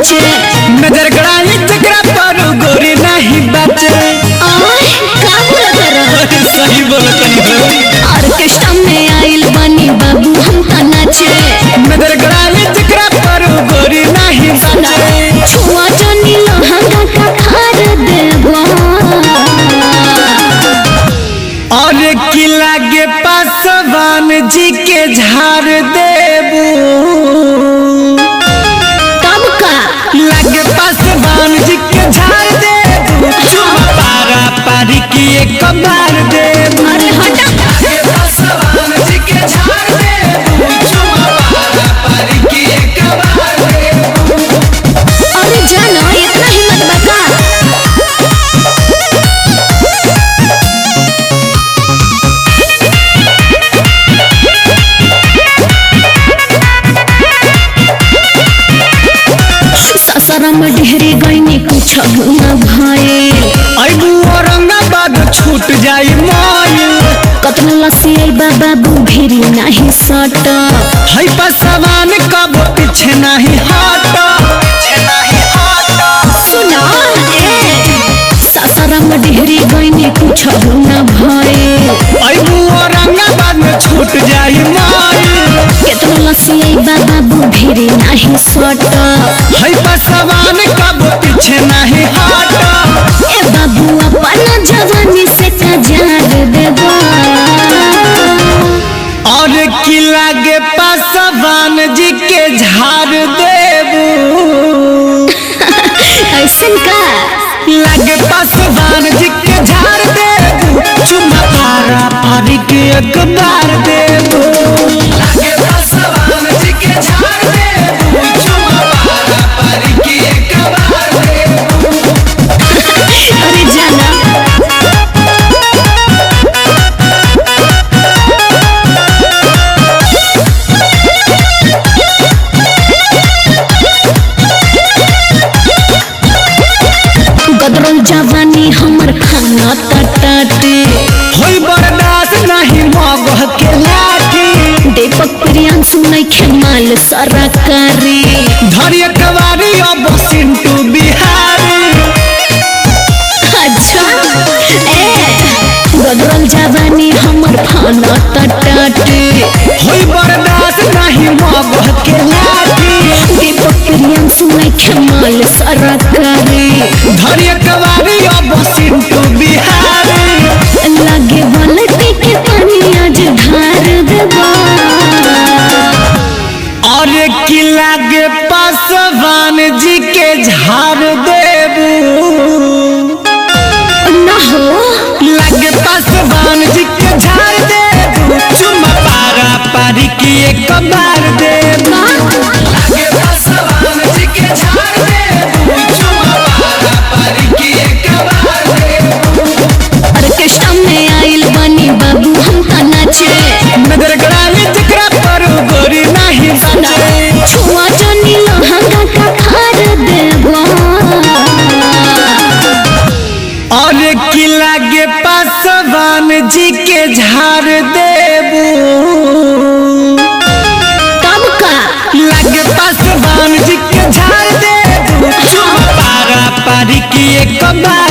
नाचे नजर गड़ाई जकरा पर गोरी नहीं बचे आय का बोलत रह सही बोलतनी हो ऑर्केस्ट्रा में आइल बनी बाबू हम त नाचे नजर गड़ाई जकरा पर गोरी नहीं बचे छुआ जनी लहंगा का खार देवा और किला के पासवान जी के झाड़ देबू तब का लगे पासवान जी के झाड़ देबू चुमा पारा पारी की एक बार देबू अरे हटा लगे पासवान जी के झाड़ देबू चुमा पारा पारी की एक बार देबू अरे जाना इतना हिम्मत बका ससरम ढेरे गईनी कुछ न भए अबू औरंगाबाद छूट जाई माई कतनो लसी आई बाबा बुभिरी नाही सट है पासवान कब पीछे नहीं हट पीछे नहीं हट सुना ए ससरम ढेरे गईनी कुछ न भए अबू औरंगाबाद में छूट जाई माई केतनो लसी आई बाबा बुभिरी नाही सट है पासवान कब पीछे नहीं हट ए बाबू अपना जवानी से कजार देवा और किला के पासवान जी के झाड़ देबू ऐसन का लगे पासवान जी के झाड़ देबू चुमा पारा पारी के एक बार देबू लगे पासवान जी के झाड़ देबू चुमा पारा पारी के एक बार देबू अरे जाना गदरल जवानी हमर खाना तटाटे होई बर्दाश्त नहीं मगह के लाठी दीपक प्रियांशु नइखे माल सरकारी धरिय कवारी अब सिंटू बिहारी अच्छा ए गदरल जवानी हमर खाना तटाटे होई बर्दाश्त नहीं मगह के लाठी दीपक प्रियांशु नइखे माल सरकारी धरिय कवारी अब सिंटू बिहारी लगे बलटी के पानी आज ढार देवा और किला के पासवान जी के झाड़ देबू न हो लगे पासवान जी के झाड़ देबू चुमा पारा पारी की एक बार देबू लगे पासवान जी के झाड़ देबू चुमा पारा पारी की एक बार देबू ऑर्केस्ट्रा में आइल बनी बाबू हम त नाचे नजर गड़ाई जकरा पर गोरी नहीं बचे छुआ जनी लहंगा का खार देवा और किला के पासवान जी के झाड़ देबू तब का लगे पासवान जी के झाड़ देबू चुमा पारा पारी की एक बार